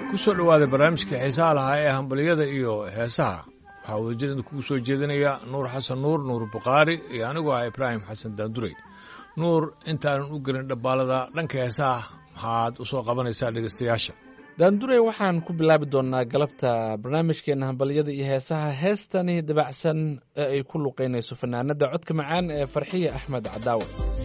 ku soo dhowaaday barnaamijkii xiisaha lahaa ee hambaliyada iyo heesaha waxaa wadajirada kugu soo jeedinaya nuur xasan nuur nuur bukhaari iyo anigoo ah ibraahim xasan daandurey nuur intaanan u gelin dhabbaalada dhanka heesaha maxaad u soo qabanaysaa dhegaystayaasha daandurey waxaan ku bilaabi doonnaa galabta barnaamijkeenna hambalyada iyo heesaha heestani dabacsan ee ay ku luqaynayso fanaanadda codka macaan ee farxiya axmed cadaawe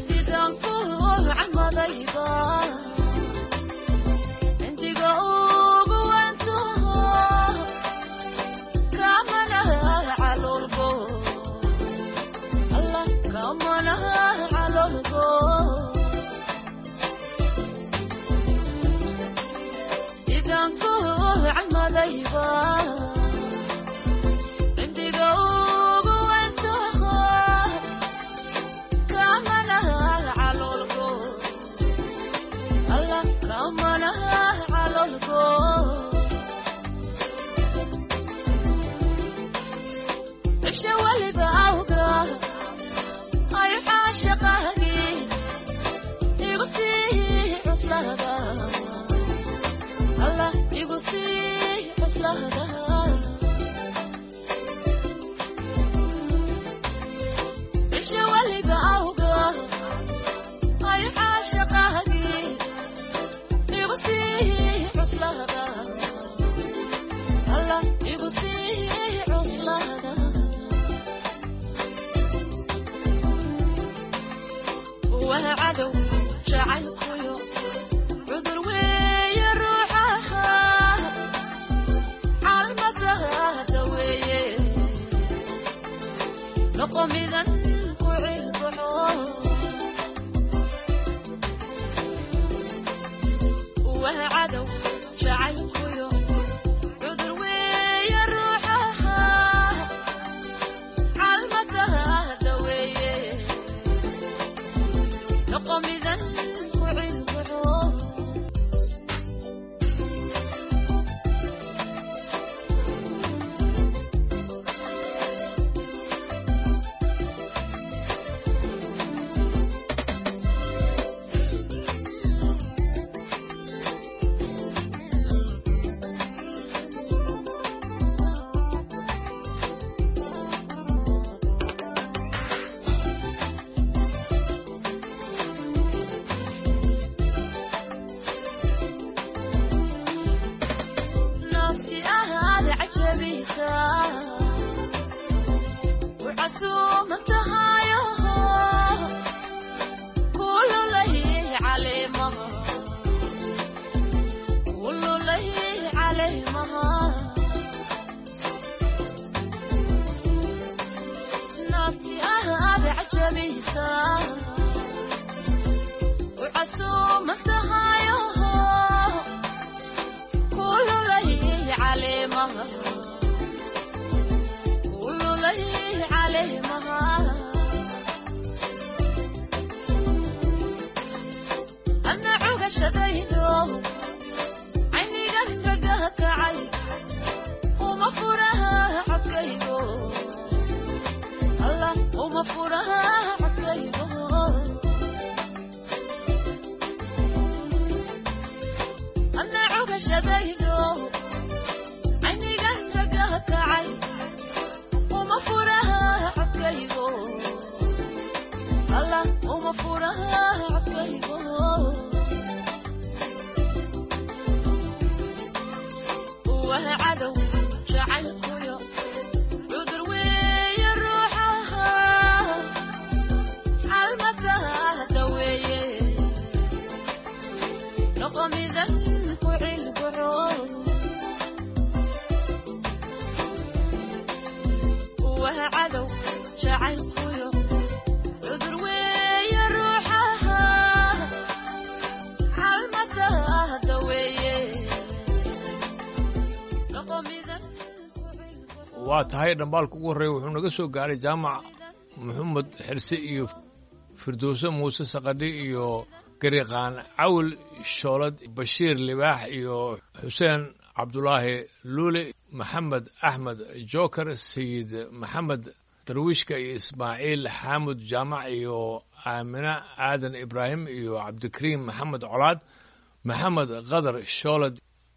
waa tahay dhambaalka ugu horreeya wuxuu naga soo gaaray jaamac maxamed xirse iyo firdowse muuse sakadhi iyo gariqaan cawl shoolad bashiir libaax iyo xuseen cabdulaahi luule maxamed axmed joker sayid maxamed darwiishka iyo ismaaciil xaamud jaamac iyo aamina aadan ibraahim iyo cabdikariim maxamed colaad maxamed kadar shoolad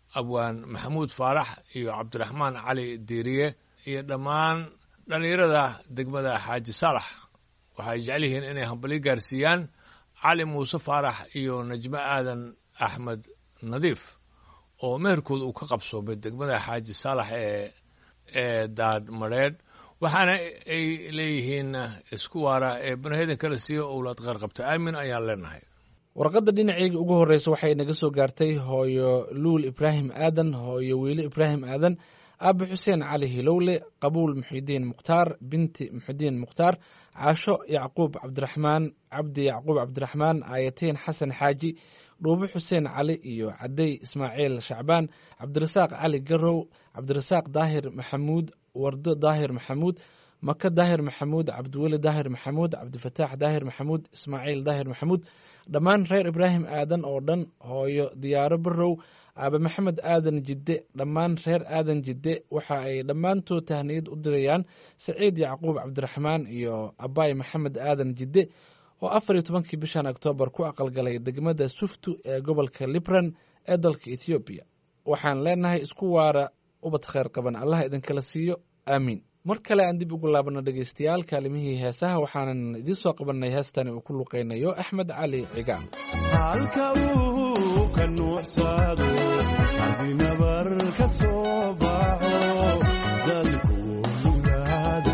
abwaan maxamuud faarax iyo cabdiraxmaan cali diiriye iyo dhammaan dhallinyarada degmada xaaji saalax waxay jecel yihiin inay hambalyo gaarsiiyaan cali muuse faarax iyo najmo aadan axmed nadiif oo meherkooda uu ka qabsoomay degmada xaaji saalax ee ee daad madheedh waxaana ay leeyihiin isku waara ee banahedan kala siiyo owlaad qaarqabta aamin ayaan leenahay warqadda dhinaceyga ugu horreysa waxay naga soo gaartay hooyo luul ibraahim aadan hooyo wiile ibraahim aadan aabe xuseen cali hilowle qabuul muxidiin mukhtaar binti muxidiin mukhtaar caasho yacquub cabdiraxmaan cabdi yacquub cabdiraxmaan aayatiin xasan xaaji dhuubo xuseen cali iyo cadey ismaaciil shacbaan cabdirasaaq cali garow cabdirasaaq daahir maxamuud wardo daahir maxamuud maka daahir maxamuud cabdiweli daahir maxamuud cabdifataax daahir maxamuud ismaaciil daahir maxamuud dhammaan reer ibraahim aadan oo dhan hooyo diyaaro barow aabe maxamed aadan jidde dhammaan reer aadan jidde waxa ay dhammaantood tahniyad u dirayaan saciid yacquub cabdiraxmaan iyo abaay maxamed aadan jidde oo afar iyo tobankii bishan oktoobar ku aqalgalay degmada suftu ee gobolka libran ee dalka ethoobiya waxaan leenahay isku waara ubad kheyr qaban allah idinkala siiyo aamiin mar kale aan dib ugu laabano dhegeystayaal kaalimihii heesaha waxaanan idiin soo qabanay heestani uu ku luqeynayo axmed cali cigaal halka uu ka nuuxsado haddii nabar ka soo baxo dadku ogaada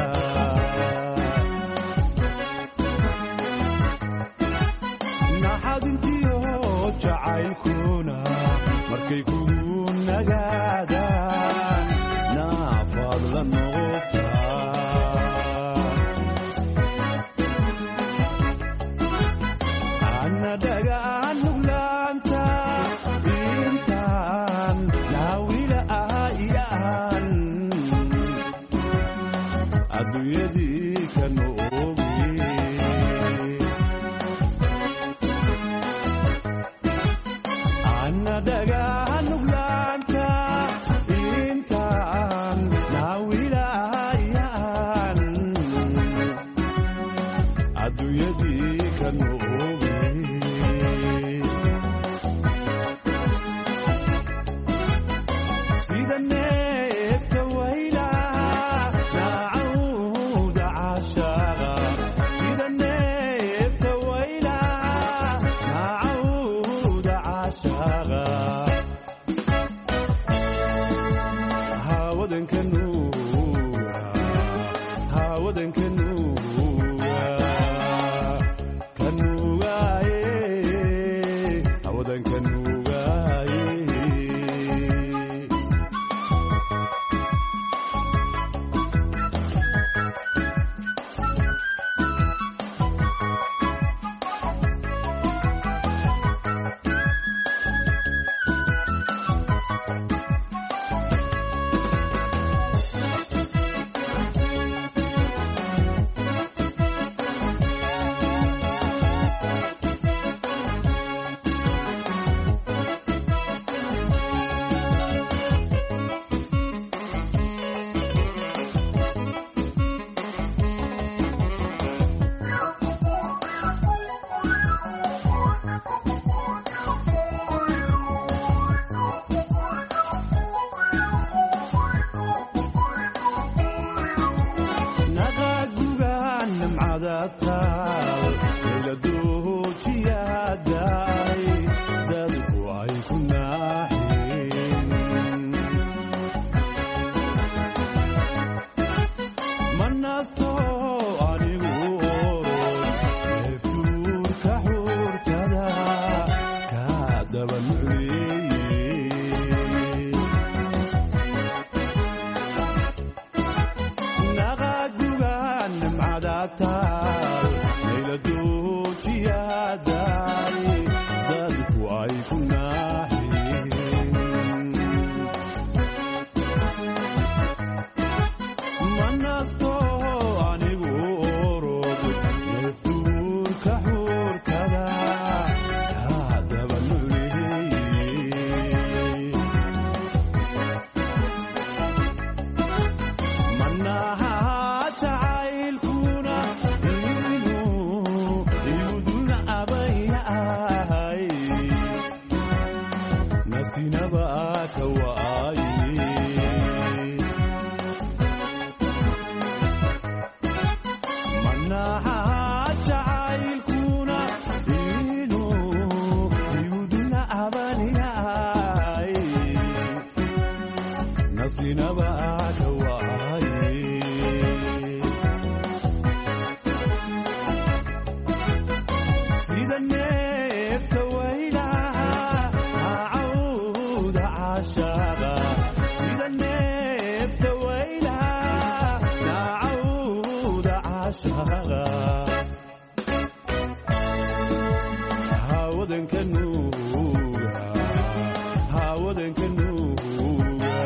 naxadintiyo jacaylkuna markay kugu nagaadaan naafaad la noqotaa anadagaan nuglaanta intaan naawila ahayaan adduunyadii ka noogi anadagaan nuglaanta intaan naawila ahayaan adduunyadii ka noogi sida neefka waylaha naacawda caashaaqa sida neefka waylaha naacawda caashaaqa hawadanka nuuga hawadanka nuuga kanuugaaye hawadanka nuugaaye naqagugaan nimcada taal layladoojiyaadaay dadku ay ku naaxeen ma nasto anigu orod neeftuurka xuurtada kaa daba nucleeyey naqagugaan nimcada taal layladoojiyaadaay dadku ay ku naaxeen ma nasto anigu orod neeftuurka xuurkada kaa daba nucleeyey manaha jacaylkuna inuu iguduna abayahay nasinaba ka waaye manaha jacaylkuna inuu yuduna abaniyay naslinaba ka waaye sida neefta waylaha cawda caashaaqa sida neefta waylaha cawda caashaaqa hawadanka nuuga hawadanka nuuga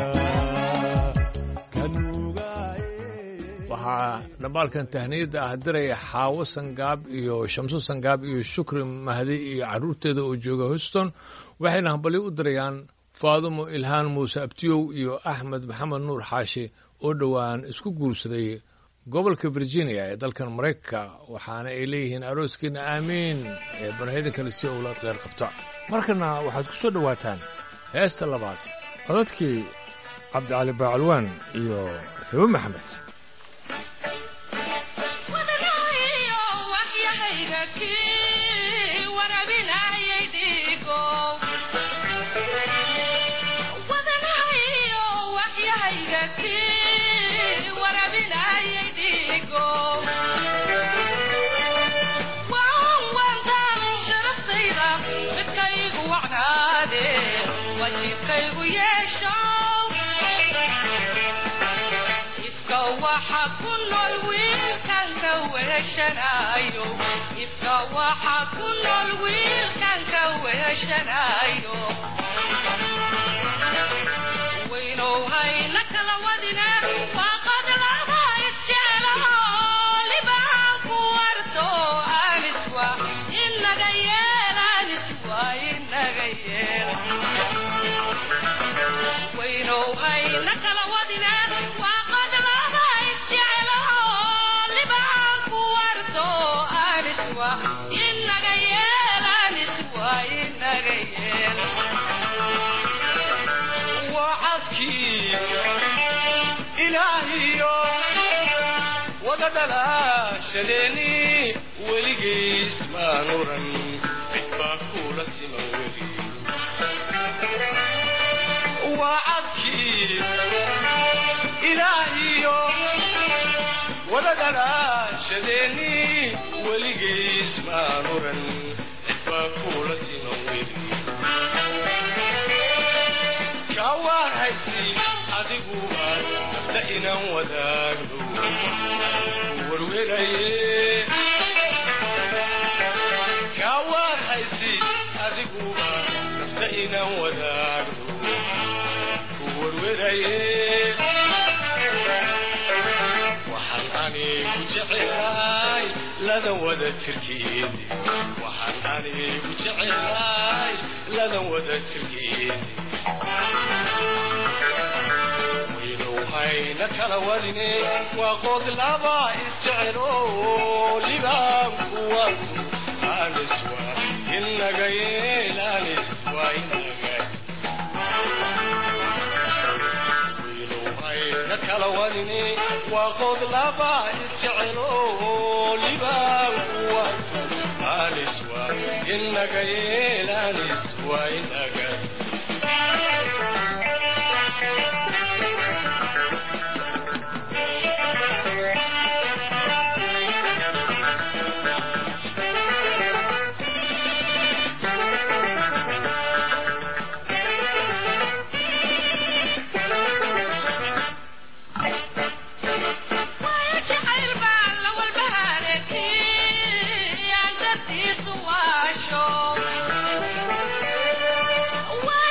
kanuugaye waxaa dhambaalkan tahniyadda ah diraya xaawo sangaab iyo shamso sangaab iyo shukri mahdi iyo carruurteeda oo jooga houston waxayna hambalyo u dirayaan faadumo ilhaan muuse abtiyow iyo axmed maxamed nuur xaashi oo dhowaan isku guursaday gobolka virginia ee dalkan maraykanka waxaana ay leeyihiin arooskiina aamiin ee banahida kale si owlaad kheyr qabta markana waxaad ku soo dhowaataan heesta labaad codadkii cabdicali baacalwaan iyo xibo maxamed wadanayo waxyahayga kii warabinayay dhiigo wadanayo waxyahayga kii warabinayay dhiigo waan waantaan sharaftayda midkaygu wacnaade wajiibkaygu yeesho ifka waxa ku nool wiilkan ka weeshanayo ifka waxa ku nool wiilkan ka weeshanayo waynow hayna kala wadine waaqad laba isjecelo libaan ku warto aniswa inaga yeel aniswa inaga yeel waynow hayna kala wadine waaqad laba isjecelo libaan ku warto aniswa inaga yeel aniswa inaga yeel wacadkii ilaahiyo wada dhalaashadeeni weligiis maan oran cid baa kula siman weli wacadkii ilaahiyo wada dhalaashadeeni weligiis maan oran cid baa kula siman weli kawaan haysi adigu aad nafta inaan wadaagno warweraye kawaan haysi adigu aad nafta inaan wadaagno warweraye waxaan anigu jecelahay ladan wada tirkeedi waxaan anigu jecelahay ladan wada tirkeedi waynow hayna kala wadine waa qood laba isjecelo libaan kuwa aniswa inaga yeel aniswa inaga waynow hayna kala wadine waa qood laba isjecelo libaan kuwa aniswa inaga yeel aniswa inaga waayo jacayl baan la walbahaarkii aan dartiisu waasho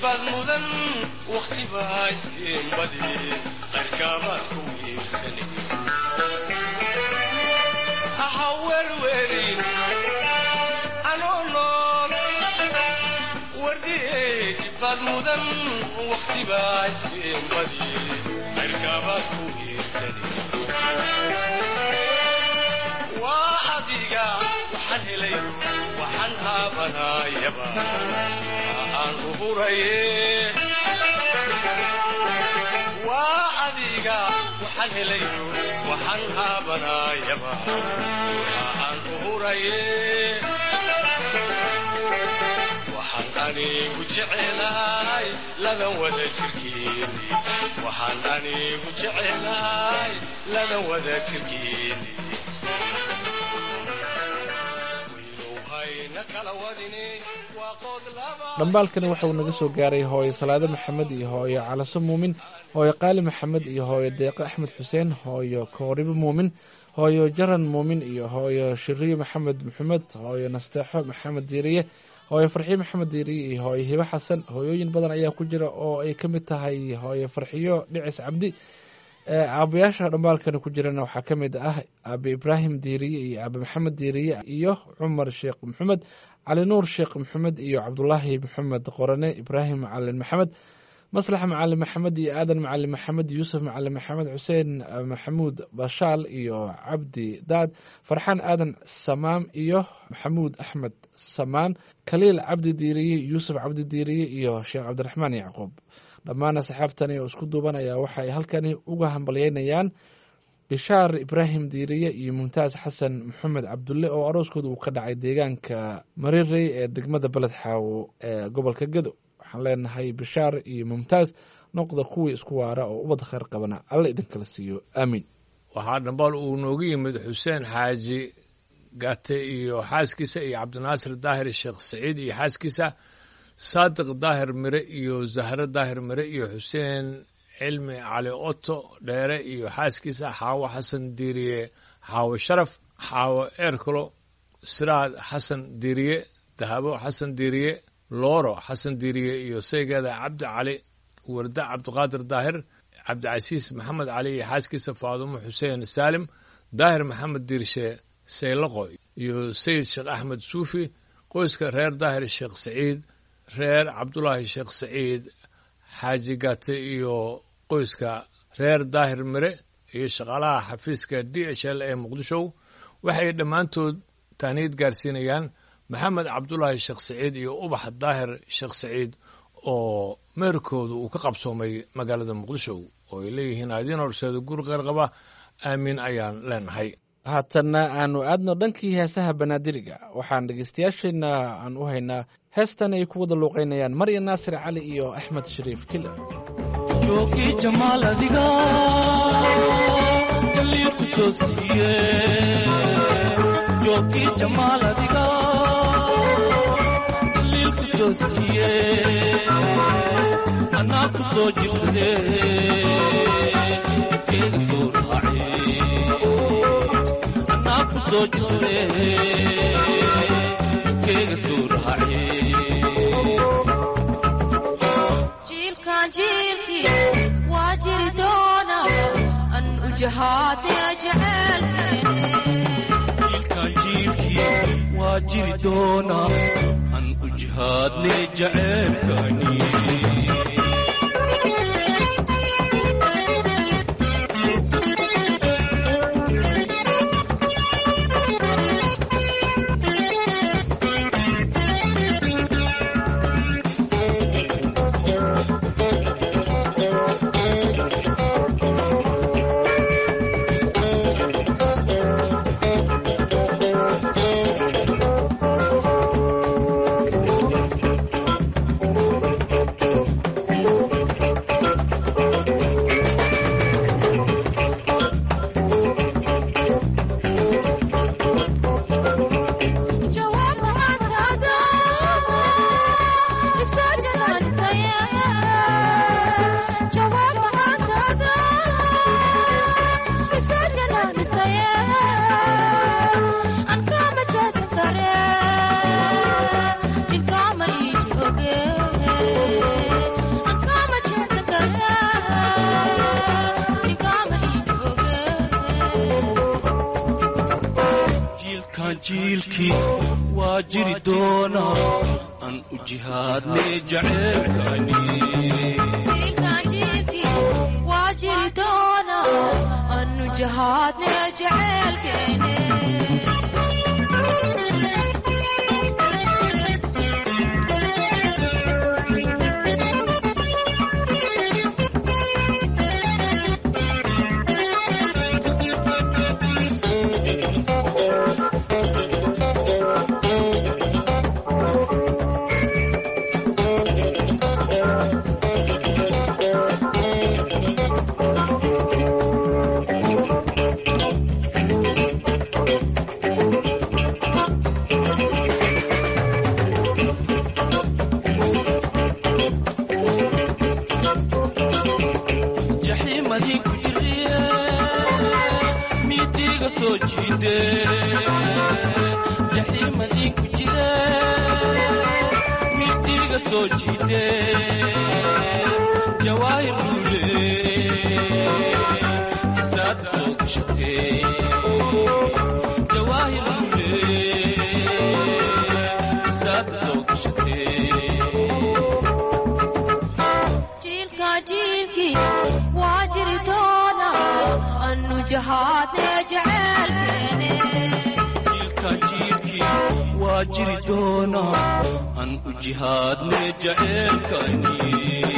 baad mudan wakti baa isiin badi qayrkaabaad ku wiirsanay ha werwerin anoo nool wardhiyeedi baad mudan wakti baa isiin badi qayrkaabaad ku wiirsanay waa adiga waxaan helay waxaan haabanayaba aan uhuraye waa adiga waxaan helay waxaan haabanayaba aan uhuraye waxaan anigu jecelahay ladan wada jirkeeni waxaan anigu jecelahay ladan wada jirkeeni waynuhayna kala wadini waa qood laba dhambaalkani waxa uu naga soo gaaray hooyo salaade maxamed iyo hooyo calaso muumin hooyo qaali maxamed iyo hooyo deeqe axmed xuseen hooyo kooribo muumin hooyo jaran muumin iyo hooyo shiriyo maxamed maxamed hooyo nasteexo maxamed diiriye hooyo farxiyo maxamed diiriye iyo hooyo hibo xasan hooyooyin badan ayaa ku jira oo ay ka mid tahay hooyo farxiyo dhicis cabdi ee aabayaasha dhambaalkani ku jirana waxaa ka mid ah aabe ibraahim diiriye iyo aabe maxamed diiriye iyo cumar sheekh maxamed cali nuur sheekh maxamed iyo cabdulaahi maxamed qorane ibraahim macalin maxamed maslax macalin maxamed iyo aadan macalin maxamed yuusuf macalin maxamed xuseen maxamuud bashaal iyo cabdi daad farxaan aadan samaam iyo maxamuud axmed samaan khaliil cabdi diiriye yuusuf cabdi diiriye iyo sheekh cabdiraxmaan yacquub dhammaan asxaabtani oo isku duubanaya waxa ay halkani uga hambalyeynayaan bishaar ibraahim diiriye iyo mumtaas xasan maxamed cabdulle oo arooskooda uu ka dhacay deegaanka marirey ee degmada beled xaawo ee gobolka gedo waxaan leenahay bishaar iyo mumtaas noqda kuwii isku waara oo ubad khayr qabana alla idinkala siiyo aamiin waxaa dhambaal uu noogu yimid xuseen xaaji gate iyo xaaskiisa iyo cabdinaasir daahir sheekh saciid iyo xaaskiisa saadiq daahir mire iyo zahre daahir mire iyo xuseen cilmi cali oto dheere iyo xaaskiisa xaawo xasan diiriye xaawo sharaf xaawo eerkalo siraad xasan diiriye dahabo xasan diiriye looro xasan diiriye iyo saygeeda cabdi cali warda cabdiqaadir daahir cabdicasiis maxamed cali iyo xaaskiisa faadumo xuseen saalim daahir maxamed diirshe saylaqo iyo sayid sheekh axmed suufi qoyska reer daahir sheekh saciid reer cabdulaahi sheekh saciid xaaji gate iyo qoyska reer daahir mire iyo shaqaalaha xafiiska d h l ee muqdisho waxay dhammaantood taaniid gaarsiinayaan maxamed cabdulaahi sheekh saciid iyo ubax daahir sheekh saciid oo meerkooda uu ka qabsoomay magaalada muqdisho oo ay leeyihiin adiin horseeda guri qeyr qaba aamiin ayaan leenahay haatanna aanu aadno dhankii heesaha banaadiriga waxaan dhegeystayaasheenna aan u haynaa heestan ay ku wada luuqeynayaan marya naasir cali iyo axmed shariif kile joogii jamaal adiga galii ku soo siiye joogii jamaal adiga galii ku soo siiye anaa ku soo jirsade keega soo raace anaa ku soo jirsade keega soo raace jiilkaan jiilkii waa jiri doona an u jahaadaya jecelkeene jiilkaan jiilkii waa jiri doonaa aan u jihaadnay jaceelkani jiilkan jiilkii waa jiri doonaa aan u jihaadne jaceebkani jiilkan jiilkii waa jiri doona anu jahaadne jaceelkeene jaxiimadii ku jiriye miidhiiga soo jiide jaxiimadii ku jire miidhiiga soo jiide jawaahir luule kisaada soo gashate jawaahir luule kisaada soo gashate jiilka jiilkii waa jiri doona anu jahaadne jaceelkeene jiilkan jiilkii waa jiri doonaa aan u jihaadne jaceelkani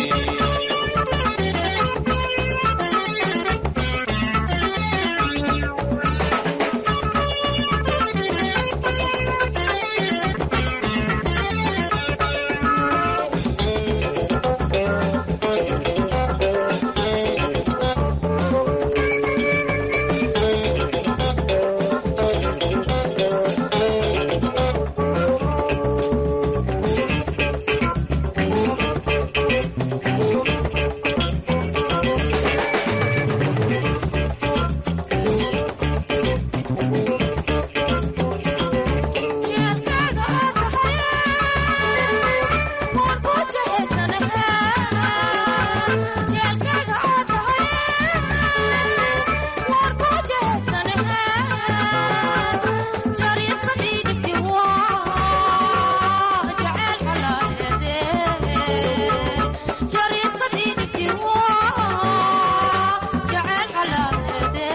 jeelkaaga oo tahay waan ku jehaysanahe jeelkaaga oo tahay waan ku jehaysanahe jariifadii dhigti waa jaceyl xalaaleede jariifadii dhigti waa jaceyl xalaaleede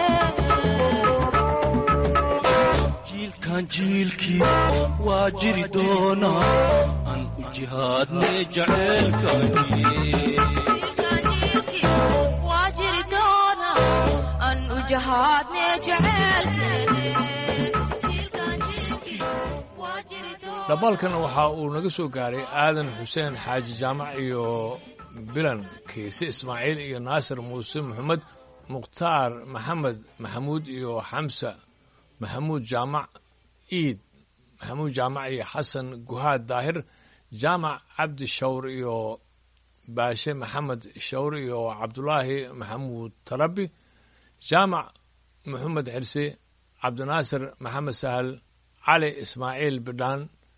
jiilkan jiilkii waa jiri doonaa aan u jihaadne jaceelkani jiilkan jiilkii waa jiri doona an u jahaadne jaceelkeene jiilkan jiilkii waa jiri doona dhabalkan waxa uu naga soo gaaray aadan xuseen xaaji jaamac iyo bilan kiise ismaaciil iyo naasir muuse maxamed mukhtaar maxamed maxamuud iyo xamsa maxamuud jaamac iid maxamuud jaamac iyo xasan guhaad daahir jaamac cabdi shawr iyo baashe maxamed shawr iyo cabdulaahi maxamuud tarabi jaamac maxamed xirse cabdinaasir maxamed sahal cali ismaaciil bidhaan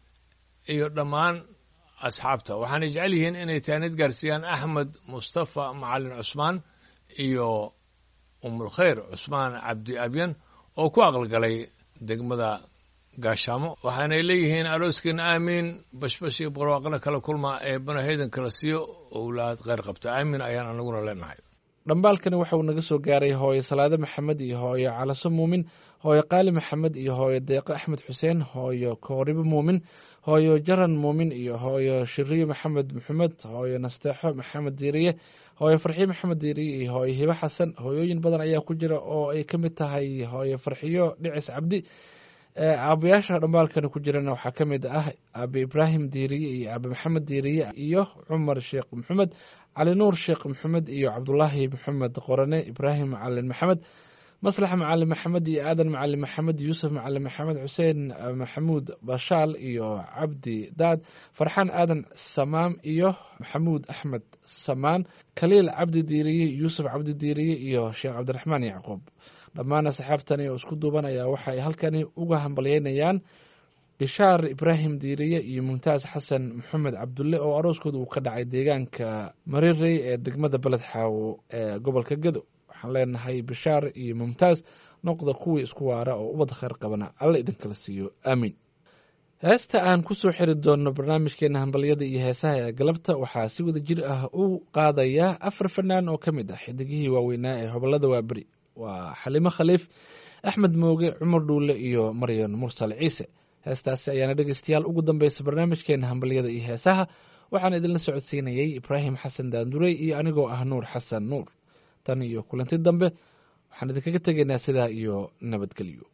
iyo dhammaan asxaabta waxaanay jecel yihiin inay taanid gaarsiiyaan axmed mustafa macalin cusmaan iyo umulkhayr cusmaan cabdi abyan oo ku aqalgalay degmada gaashaamo waxaanay leeyihiin arooskeena aamiin bashbash iyo barwaaqana kala kulma ee banahaydan kala siiyo owlaad kheyr qabta aamiin ayaan anaguna leenahay dhambaalkani waxa uu naga soo gaaray hooyo salaade maxamed iyo hooyo calaso muumin hooyo qaali maxamed iyo hooyo deeqo axmed xuseen hooyo kooribo muumin hooyo jaran muumin iyo hooyo shiriyo maxamed maxamed hooyo nasteexo maxamed diiriye hooyo farxiyo maxamed diiriye iyo hooyo hibo xasan hooyooyin badan ayaa ku jira oo ay ka mid tahay hooyo farxiyo dhicis cabdi aabayaasha dhambaalkani ku jirana waxaa ka mid ah aabe ibraahim diiriye iyo aabe maxamed diiriye iyo cumar sheekh maxamed cali nuur sheekh maxamed iyo cabdulaahi maxamed qorane ibraahim macalin maxamed maslax macalin maxamed iyo aadan macalin maxamed yuusuf macalin maxamed xuseen maxamuud bashaal iyo cabdi daad farxaan aadan samaam iyo maxamuud axmed samaan khaliil cabdi diiriye yuusuf cabdi diiriye iyo sheekh cabdiraxmaan yacquub dhammaan asxaabtani oo isku duubanaya waxa ay halkani uga hambalyeynayaan bishaar ibraahim diiriye iyo mumtaas xasan maxamed cabdulle oo arooskooda uu ka dhacay deegaanka marirey ee degmada beled xaawo ee gobolka gedo waxaan leenahay bishaar iyo mumtaas noqda kuwii isku waara oo ubad khayr qabana alla idinkala siiyo aamiin heesta aan ku soo xiri doonno barnaamijkeena hambalyada iyo heesaha ee galabta waxaa si wada jir ah u qaadaya afar fanaan oo ka mid ah xidigihii waaweynaa ee hobolada waaberi waa xalimo khaliif axmed mooge cumar dhuule iyo maryan mursal ciise heestaasi ayaana dhegeystayaal ugu dambeysa barnaamijkeena hambalyada iyo heesaha waxaan idinla socodsiinayey ibraahim xasan daandurey iyo anigoo ah nuur xasan nuur tan iyo kulanti dambe waxaan idinkaga tegaynaa sidaa iyo nabadgelyo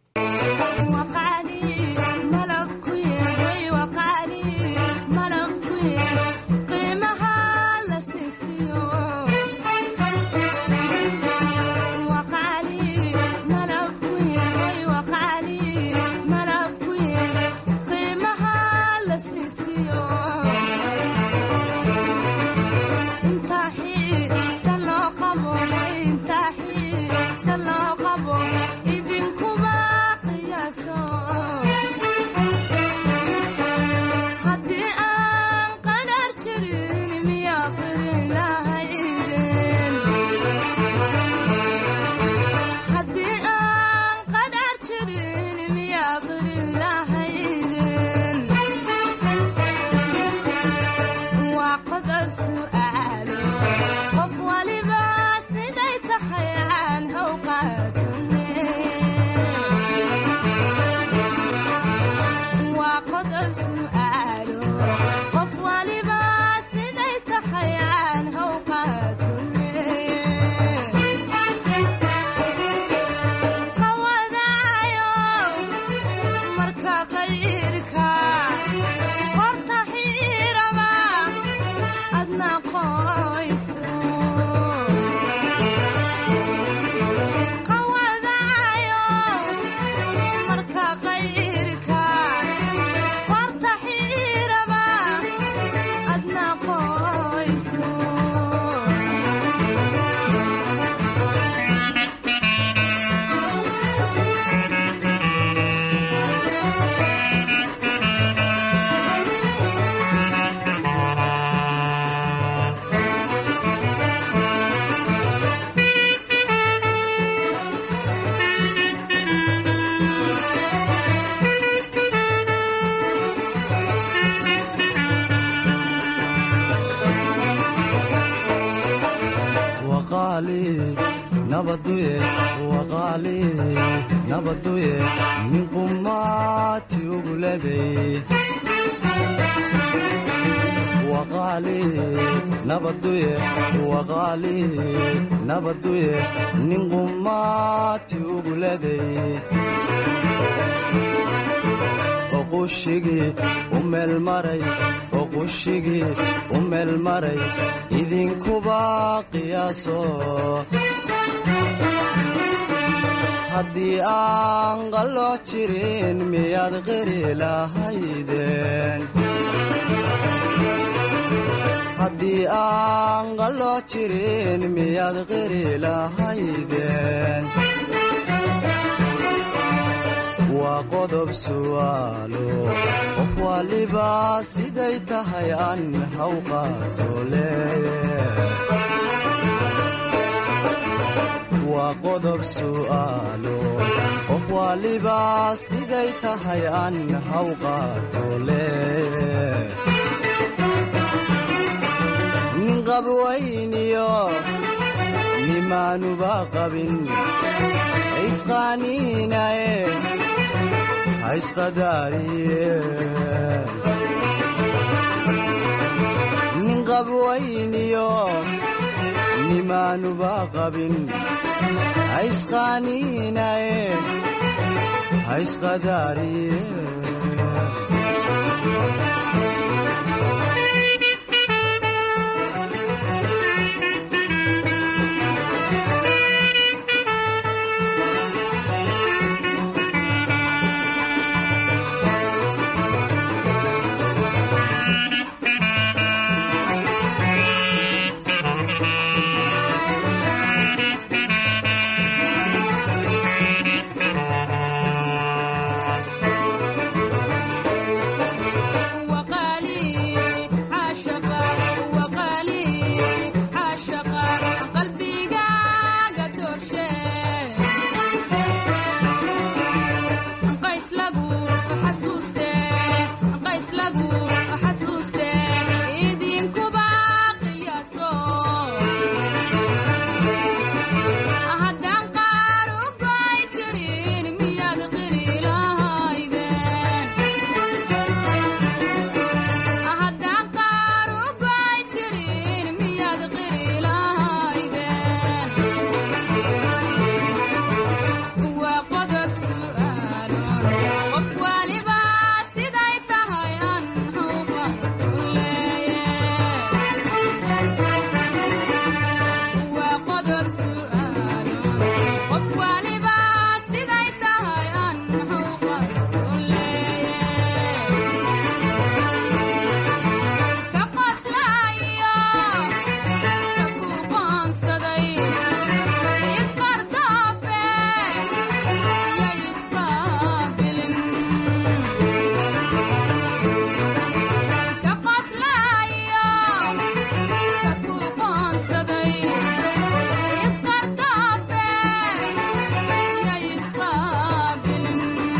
idinkuba qiyaaso haddii aan qadhaar jirin miyaa qiri lahaydeen haddii aan qadhaar jirin miyaa qiri lahaydeen waa qodob su'aalo qof waliba siday tahay aan how qaadane waa qodob su'aalo qof waliba siday tahay aan how qaadane qawadaayo marka qayrka qorta xiiraba adna qoyso qawadaayo marka qayrka qorta xiiraba adna qoyso waqaali nabaduye waqaali nabaduye min qumaati uguleday waqaali nabaduye waqaali nabaduye nin qumaati uguleday oqushigii u meelmaray oqushigii u meelmaray idinkuba qiyaaso haddii aan qalooc jirin miyaad qiri lahaydeen haddii aan qalooc jirin miyaad qiri lahaydeen waa qodob su'aalo qof waliba siday tahay aan haw qaato leeye waa qodob su'aalo qof waliba siday tahay aan haw qaato leeye nin qabwayniyo nimaanuba qabin isqaaniinaye haisqadaariye nin qabwayniyo nimaanuba qabin haisqaaniinaye haisqadaariye وقال xasuuste qays lagu xasuuste idinkuba qiyaaso haddaan qaar u goy jirin miyaad qiri lahaydeen haddaan qaar u goy jirin miyaad qiri lahaydeen waa qodob su'aalo qof waliba siday tahay aan hawqa u leeye waa qodob su'aalo qof waliba siday tahay aan hawqa u leeye ka qoslayo ka ku qoonsaday isqardaafe yay isqaabilin ka qoslayo ka ku qoonsaday isqardaafe yay isqaabilin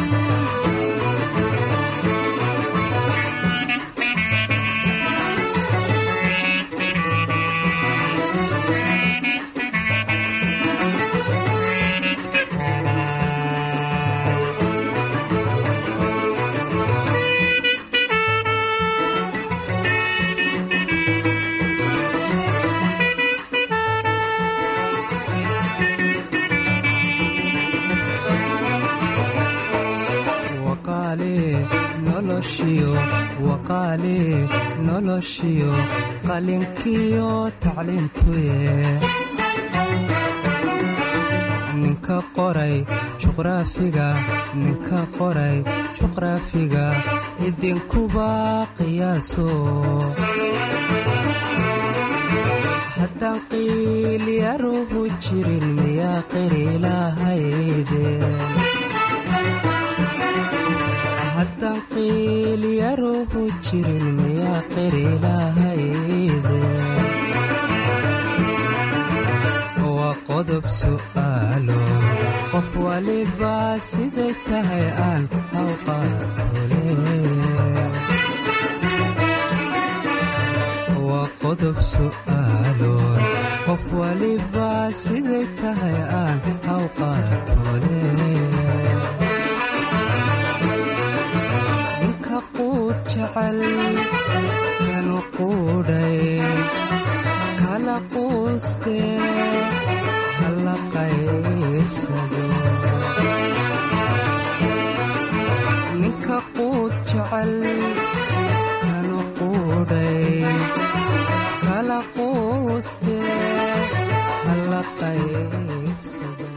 waqaale noloshiyo waqaale noloshiyo qalinkiyo tacliintuye ninka qoray juqraafiga ninka qoray juqraafiga idinkuba qiyaaso haddaan qiilyaruhu jirin miyaa qiri lahaydeen haddaan qiilyaruhu jirin miyaa qiri lahaydeen waa qodob su'aalo qof waliba siday tahay aan hawqaatole waa qodob su'aalo qof waliba siday tahay aan hawqaatole ninka quud jecel kanu quudhay kala quuste hala qaybsado ninka quud jecel kanu quudhay kala quuste hala qaybsado